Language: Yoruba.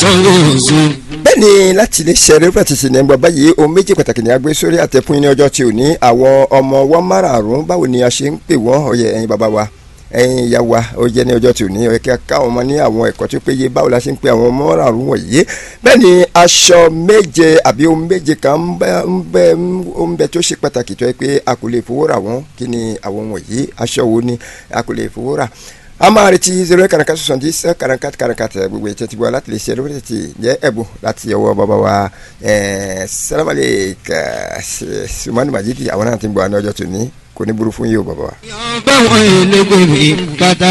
sọ́ọ̀sù. bẹ́ẹ̀ni láti lè ṣe eré pàtàkì sí ní ẹgbẹ́ báyìí ohun méjì pàtàkì ní agbé sórí àtẹ̀kùn ní ọjọ́ tí ò ní àwọn ọmọ wọn márààrún báwo ni a ṣe ń pè wọ́n ọ̀yẹ̀ ẹ̀yin bàbá wa ẹ̀yin ìyá wa ó jẹ́ ní ọjọ́ tí ò ní ọ̀yẹ̀ kí a ká àwọn ọmọ ní àwọn ẹ̀kọ́ tó péye báwo la ṣe ń pe àwọn ọmọ márààrún wọ̀nyí bẹ́ẹ̀ ni aṣọ méje àbí ohun méje kan ń bẹ ń bẹ ń bẹ tó ṣe pàtàkì tó yẹ pé a kò lè fowó rà wọ́n kí ni àwọn wọ̀nyí aṣọ wo ni a kò lè fowó rà a máa retí zero eight karanka soixante dix karanka karanka gbogbo ètò ìtìbọ̀ láti lè ṣe ẹ̀rọ tètè jẹ́ ẹ̀bùn láti ọwọ́ bàbá wa sàlámàlẹ̀ sùmánù màjídì àwọn náà ti ń bọ̀ àná ọjọ́ tòní kò ní burú fún yìí o bàbá wa. báwọn èlé gbèmí bàtà